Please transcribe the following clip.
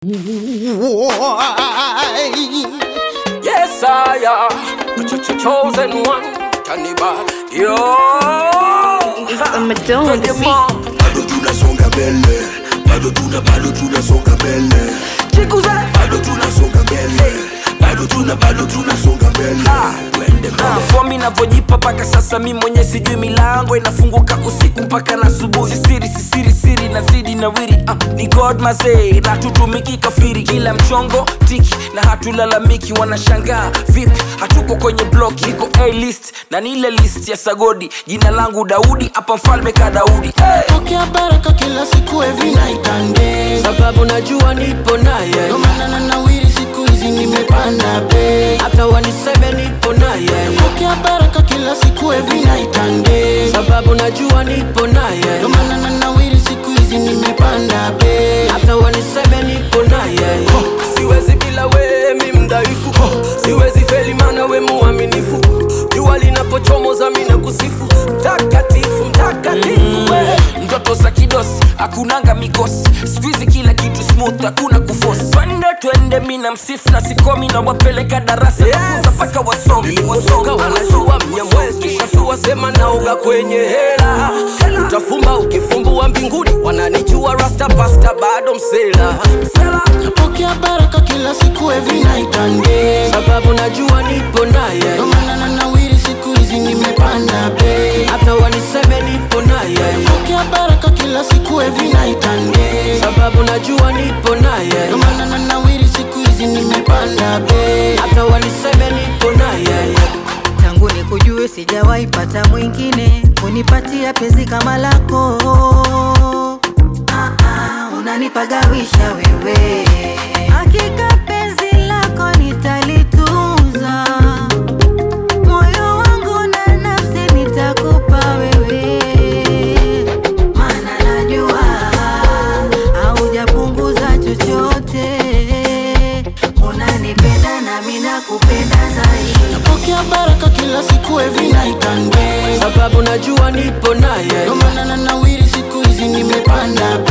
Yes, I am. The ch- ch- chosen one. Cannibal. Yo. I'm a don Twende mo. bado tunasonga mbele bado tuna bado tunasonga mbele Chikuze. bado tunasonga mbele bado tuna bado tunasonga mbele twende mbele fomi navyojipa mpaka sasa mi mwenye sijui milango inafunguka usiku mpaka na subuhi sisiri sisiri siri nazidi na wiri uh, ni god mazee natutumiki kafiri kila mchongo tiki na hatulalamiki wanashangaa vipi hatuko kwenye blok iko a list na ni ile list ya sagodi jina langu daudi hapa mfalme ka daudi hey! pokea baraka kila siku every night and day sababu najua nipo naye Ndo maana na nawiri siku hizi nimepanda bei hata waniseme nipo naye pokea baraka kila siku every night and day sababu najua nipo naye Ndo maana na nawiri siku hizi nimepanda bei hata waniseme nipo naye siwezi bila we mi mdhaifu siwezi feli mana we muaminifu jua linapochomoza mi na kusifu mtakatifu mtakatifu we ndoto za kidosi hakunanga mikosi skuizi kila kitu smooth hakuna kufosi twende twende mi na msifu na sikomi na wapeleka darasa nafunza mpaka wasomi wasomi wanajua mnyamwezi kishatua sema naoga kwenye hela utafumba ukifumbua mbinguni wananijua rasta pasta bado msela msela pokea baraka kila siku every night and day sababu najua nipo naye Ndo maana na nawiri siku hizi nimepanda bei hata waniseme nipo naye pokea baraka kila siku every night and day sababu najua nipo naye Ndo maana na nawiri siku hizi nimepanda bei hata waniseme nipo naye tangu ni kujue sijawahi pata mwingine kunipatia penzi kama lako ah, ah, unanipagawisha wewe hakika penzi lako nitalitunza moyo wangu na nafsi nitakupa wewe maana najua haujapunguza chochote unanipenda nami nakupenda zaidi pokea baraka kila siku every night and day sababu najua nipo naye Ndo maana na nawiri siku hizi nimepanda